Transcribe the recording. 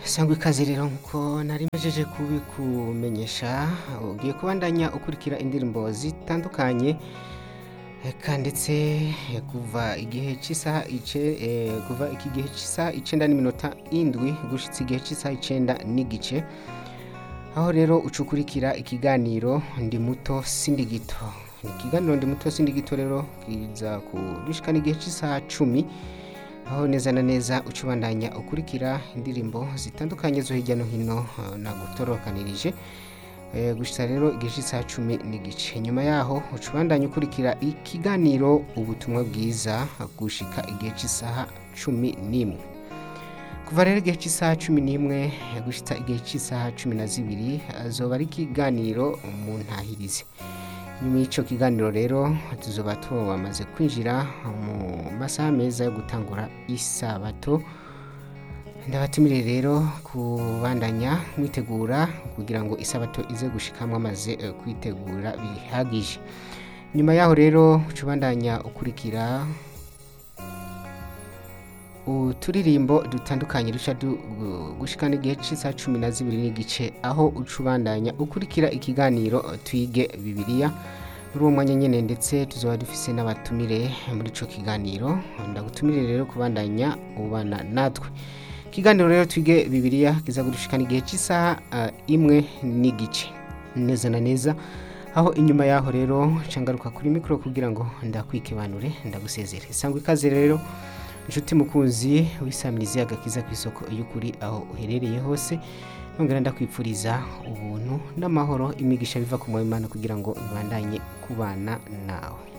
sangwa ikaze rero nkuko nari mpejeje kubikumenyesha ugiye kubandanya ukurikira indirimbo zitandukanye eka ndetse eh, kuva igihe cy'isaha ice eh, kuva iki gihe cy'isaha icenda n'iminota indwi gushitsa igihe cy'isaha icenda n'igice aho rero ucukurikira ikiganiro ndi muto sindi gito ikiganiro ndi muto sindi gito rero kiza kubishikana igihe cy'isaha cumi aho neza na neza ucubandanya ukurikira indirimbo zitandukanye zo hirya no hino eh, nagutorokanirije Eh, gushitsa rero igihe cy'isaha cumi n'igice nyuma yaho ucubandanya ukurikira ikiganiro ubutumwa bwiza gushika igihe cy'isaha cumi n'imwe kuva rero igihe cy'isaha cumi n'imwe gushitsa igihe cy'isaha cumi na zibiri azoba ari ikiganiro mu ntahirizi nyuma y'icyo kiganiro rero tuzoba tuwamaze kwinjira mu masaha meza yo gutangura isabato ndabatumire rero kubandanya mwitegura kugira ngo isabato ize gushikamwe amaze eh, kwitegura bihagije nyuma yaho rero ucubandanya ukurikira uturirimbo dutandukanye duca du- gu- gushikana igihe cy'isaha cumi na zibiri n'igice aho ucubandanya ukurikira ikiganiro eh, twige bibiliya muri uwo mwanya nyene ndetse tuzoba dufise n'abatumire muri ico kiganiro ndagutumire rero kubandanya ubana natwe ikiganiro rero twige bibiliya kiza gudushikana igihe cy'isaha eh, imwe n'igice neza na neza aho inyuma yaho rero cangaruka kuri mikoro kugira ngo ndakwikibanure ndagusezere sangwa ikaze rero inshuti mukunzi wisamirizi agakiza ku isoko y'ukuri aho uherereye hose nongera ndakwipfuriza ubuntu n'amahoro imigisha biva ku Imana kugira ngo ibandanye kubana nawe